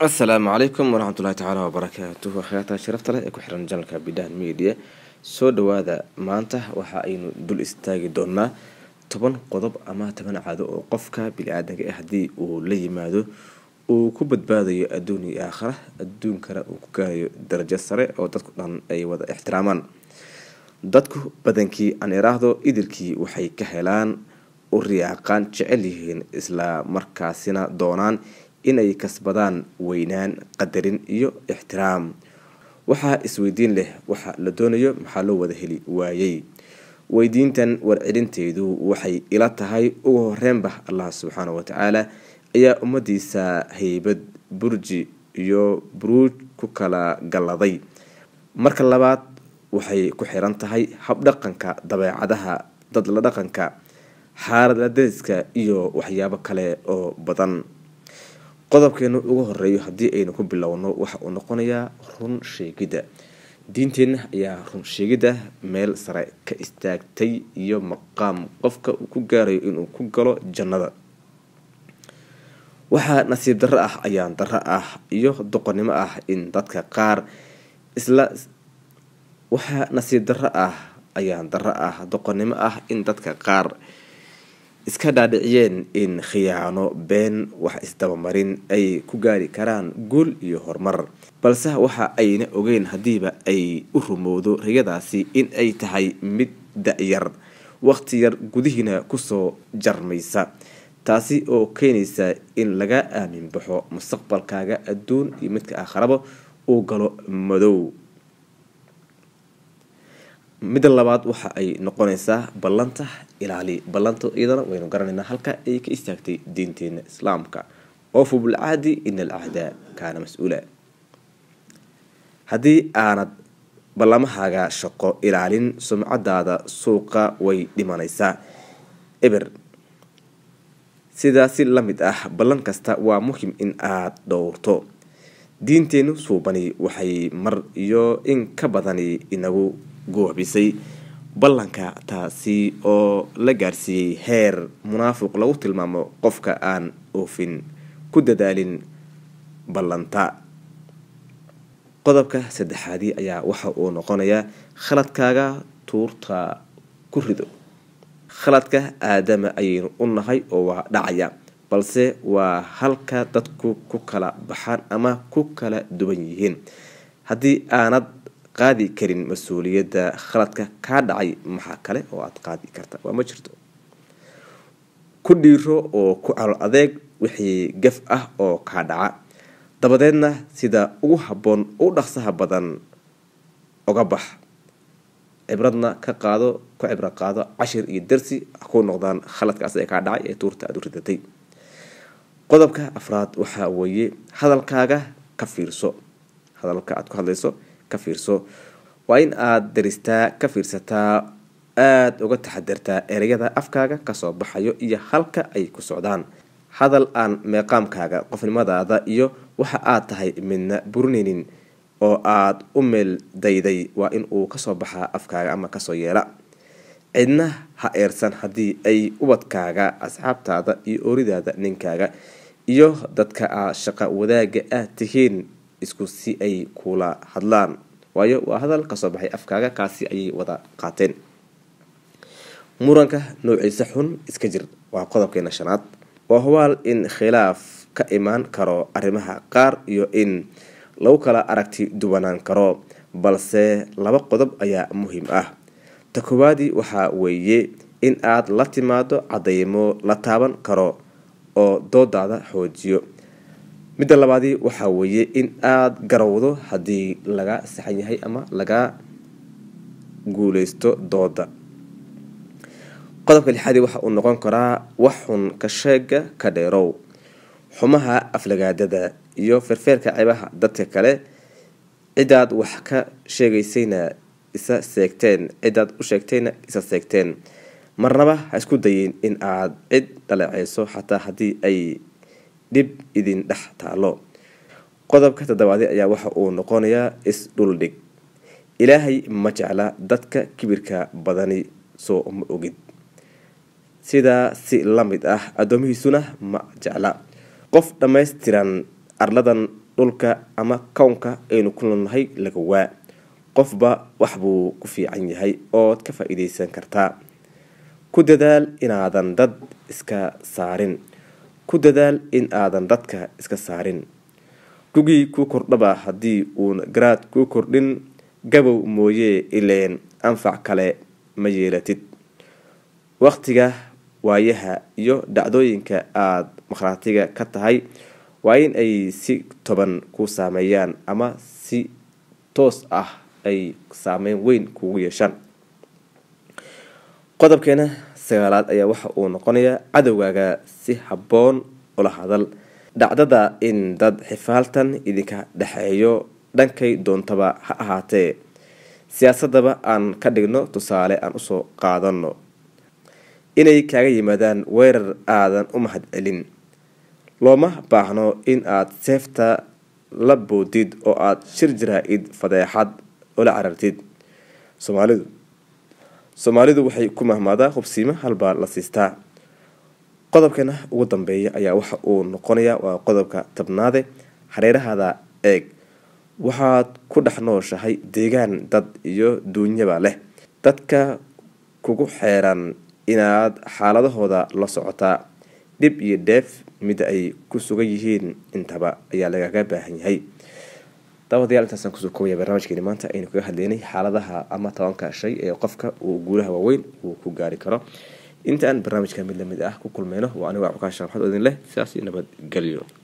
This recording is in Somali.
asalaamu calaykum waraxmatullahi tacaala wabarakaatuhu akhyaarta sharafta leh ee ku xiran janalka bidhaan media soo dhawaada maanta waxa aynu dul istaagi doonaa toban qodob ama toban caado oo qofka bili-aadanka ah haddii uu la yimaado uu ku badbaadayo adduun iyo aakhara adduunkana uu ku gaarayo darajo sare oo dadku dhan ay wada ixtiraamaan dadku badankii aan iraahdo idilkii waxay ka helaan u riyaaqaan jecel yihiin isla markaasina doonaan inay kasbadaan weynaan qadarin iyo ixtiraam waxaa isweydiin leh waxa la doonayo maxaa loo wada heli waayey weydiintan warcelinteedu waxay ila tahay ugu horreynba allah subxaana watacaala ayaa ummadiisa haybad burji iyo buruuj ku kala galladay marka labaad waxay ku xiran tahay habdhaqanka dabeecadaha dad la dhaqanka xaalada dariska iyo waxyaabo kale oo badan qodobkeenu ugu horeeyo haddii aynu ku bilowno waxa uu noqonayaa run sheegidda diinteenna ayaa run sheegidda meel sare ka istaagtay iyo maqaam qofka uu ku gaarayo inuu ku galo jannada waxaa nasiib darro ah ayaan darro ah iyo doqonnimo ah in dadka qaar isla waxaa nasiib darro ah ayaan darro ah doqonnimo ah in dadka qaar iska dhaadhiciyeen in khiyaano been wax isdabamarin ay ku gaari karaan guul iyo horumar balse waxa ayna ogeyn haddiiba ay u rumowdo riyadaasi in ay tahay mid da-yar waqti yar gudihiina kusoo jarmaysa taasi oo keenaysa in laga aamin baxo mustaqbalkaaga adduun iyo midka aakharaba uu galo madow midda labaad waxa ay noqonaysaa ballanta ilaali ballanta iyadana waynu garanaynaa halka ay ka istaagtay diinteena islaamka oofu bilcahdi ina alcahda kaana mas-uula haddii aanad ballamahaaga shaqo ilaalin sumcadaada suuqa way dhimanaysaa eber sidaasi la mid ah ballan kasta waa muhim in aad dhowrto diinteenu suubani waxay mar iyo in ka badani inagu goobisay ballanka taasi oo la gaarsiiyey heer munaafiq lagu tilmaamo qofka aan oofin ku dadaalin ballanta qodobka saddexaadii ayaa waxa uu noqonayaa khaladkaaga tuurta ku rido khaladka aadama ayaynu u nahay oo waa dhacaya balse waa halka dadku ku kala baxaan ama ku kala duwan yihiin haddii aanad qaadi karin mas-uuliyadda khaladka kaa dhacay maxaa kale oo aada qaadi karta waa ma jirto ku dhiiro oo ku calool adeeg wixii gaf ah oo kaa dhaca dabadeedna sida ugu habboon u dhaqsaha badan oga bax cibradna ka qaado ku cibro qaado cashir iyo darsi ku noqdaan khaladkaas ee kaa dhacay ee tuurta aada u ridatay qodobka afraad waxaa weeye hadalkaaga ka fiirso hadalka aada ku hadlayso ka fiirso waa in aada daristaa ka fiirsataa aada uga taxadartaa ereyada afkaaga kasoo baxayo iyo halka ay ku socdaan hadal aan meeqaamkaaga qofnimadaada iyo waxa aad tahay midna burinaynin oo aada u meel dayday waa in uu kasoo baxaa afkaaga ama kasoo yeela cidna ha eersan haddii ay ubadkaaga asxaabtaada iyo ooridaada ninkaaga iyo dadka aa shaqa wadaaga ah tihiin isku si ay kula hadlaan waayo waa hadal kasoo baxay afkaaga kaasi ayay wada qaateen muranka noociisa xun iska jir waa qodobkeena shanaad waa hubaal in khilaaf ka imaan karo arrimaha qaar iyo in lagu kala aragti duwanaan karo balse laba qodob ayaa muhiim ah ta koowaadii waxaa weeye in aad la timaado cadeymo la taaban karo oo doodaada xoojiyo midda labaadii waxaa weeye in aada garowdo haddii laga saxan yahay ama laga guuleysto dooda qodobka lixaadii waxa uu noqon karaa wax xun ka sheega ka dheerow xumaha aflagaadada iyo feerfeerka cebaha dadka kale cidaad wax ka sheegaysayna isa seegteen cidaad u sheegtayna isa seegteen marnaba ha isku dayin in aada cid dhaleeceyso xataa haddii ay dhib idin dhex taalo qodobka toddobaadi ayaa waxa uu noqonayaa is-dhuldhig ilaahay ma jecla dadka kibirka badani soo ma ogid sidaa si la mid ah addoomihiisuna ma jecla qof dhammaystiran arladan dhulka ama kownka aynu ku noolnahay laga waa qofba wax buu ku fiican yahay ood ka faa-iideysan kartaa ku dadaal inaadan dad iska saarin ku dadaal in aadan dadka iska saarin gugii kuu kordhaba haddii uun garaad kuu kordhin gabow mooyee ileen anfac kale ma yeelatid waqtiga waayaha iyo dhacdooyinka aada makhraatiga ka tahay waa in ay si toban ku saameeyaan ama si toos ah ay saameyn weyn kugu yeeshaan qodobkeena sagaalaad ayaa waxa uu noqonayaa cadowgaaga si habboon ula hadal dhacdada in dad xifaaltan idinka dhexeeyo dhankay doontaba ha ahaatee siyaasadaba aan ka dhigno tusaale aan usoo qaadano inay kaaga yimaadaan weerar aadan u mahad celin looma baahno in aad seefta la boodid oo aada shir jaraa-id fadeexad ula carartid soomaalidu soomaalidu waxay ku mahmaadaa hubsiimo halbaa la siistaa qodobkana ugu dambeeya ayaa waxa uu noqonayaa waa qodobka tabnaade hareerahaada eeg waxaad ku dhex nooshahay deegaan dad iyo duunyaba leh dadka kugu xeeran inaad xaaladahooda la socotaa dhib iyo dheef mida ay ku sugan yihiin intaba ayaa lagaga baahan yahay daawadayaal intaasaan kusoo koobaya barnaamijkeeni maanta aynu kaga hadleynay xaaladaha ama tobanka shay ee qofka uu guulaha waaweyn uu ku gaari karo inta aan barnaamijka mid lamid ah ku kulmeyno waa anigo cabdulkaan sheekh maxamed odin leh sidaas iyo nabadgelyo